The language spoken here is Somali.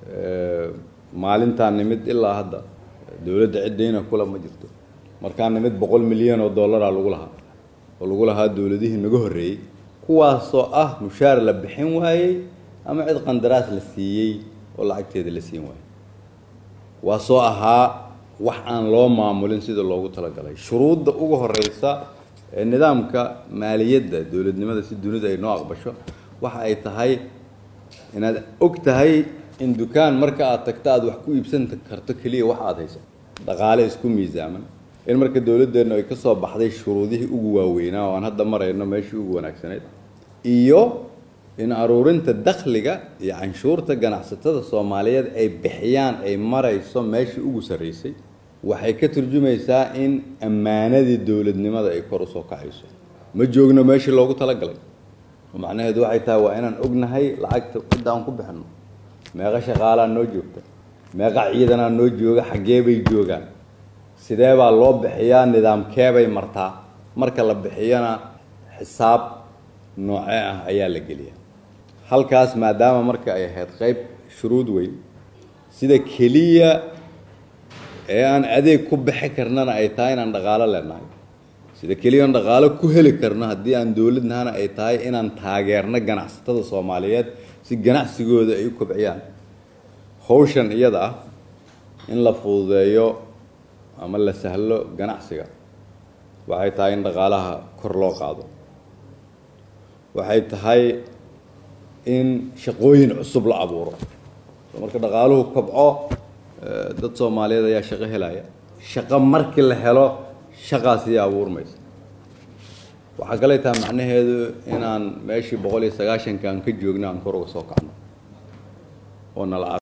maalintaa nimid ilaa hadda dowladda ciddayna kula ma jirto markaa nimid boqol milyan oo dollaraa lagu lahaa oo lagu lahaa dowladihii naga horreeyey kuwaasoo ah mushaar la bixin waayey ama cid qandaraas la siiyey oo lacagteeda la siin waayey kuwaasoo ahaa wax aan loo maamulin sida loogu talagalay shuruudda ugu horeysa ee nidaamka maaliyadda dowladnimada si dunida ay noo aqbasho waxa ay tahay inaad og tahay in dukaan marka aad tagto aada wax ku iibsan karto keliya wax aada hayso dhaqaale isku miisaaman in marka dowladdeennu ay ka soo baxday shuruudihii ugu waaweynaa oo aan hadda marayno meeshii ugu wanaagsanayd iyo in aruurinta dakhliga iyo canshuurta ganacsatada soomaaliyeed ay bixiyaan ay marayso meeshii ugu sarreysay waxay ka turjumaysaa in ammaanadii dowladnimada ay kor usoo kacayso ma joogno meeshii loogu talagalay oo macnaheedu waxay tahay waa inaan ognahay lacagta cidda aan ku bixinno meeqa shaqaalaa noo joogta meeqa ciidanaa noo jooga xaggee bay joogaan sidee baa loo bixiyaa nidaamkeebay martaa marka la bixiyana xisaab noocee ah ayaa la geliyaa halkaas maadaama marka ay ahayd qayb shuruud weyn sida keliya ee aan adeeg ku bixi karnana ay tahay inaan dhaqaalo leenahay sida keliya aan dhaqaalo ku heli karno haddii aan dowladnahana ay tahay inaan taageerno ganacsatada soomaaliyeed si ganacsigooda ay u kobciyaan hawshan iyada ah in la fududeeyo ama la sahlo ganacsiga waxay tahay in dhaqaalaha kor loo qaado waxay tahay in shaqooyin cusub la abuuro soo marka dhaqaaluhu kobco dad soomaaliyeed ayaa shaqo helaya shaqo markii la helo shaqaasiyo abuurmaysa waxaa kaley tahay macnaheedu inaan meeshii boqol iyo sagaashanka aan ka joogno aan kor uga soo kacno oo nala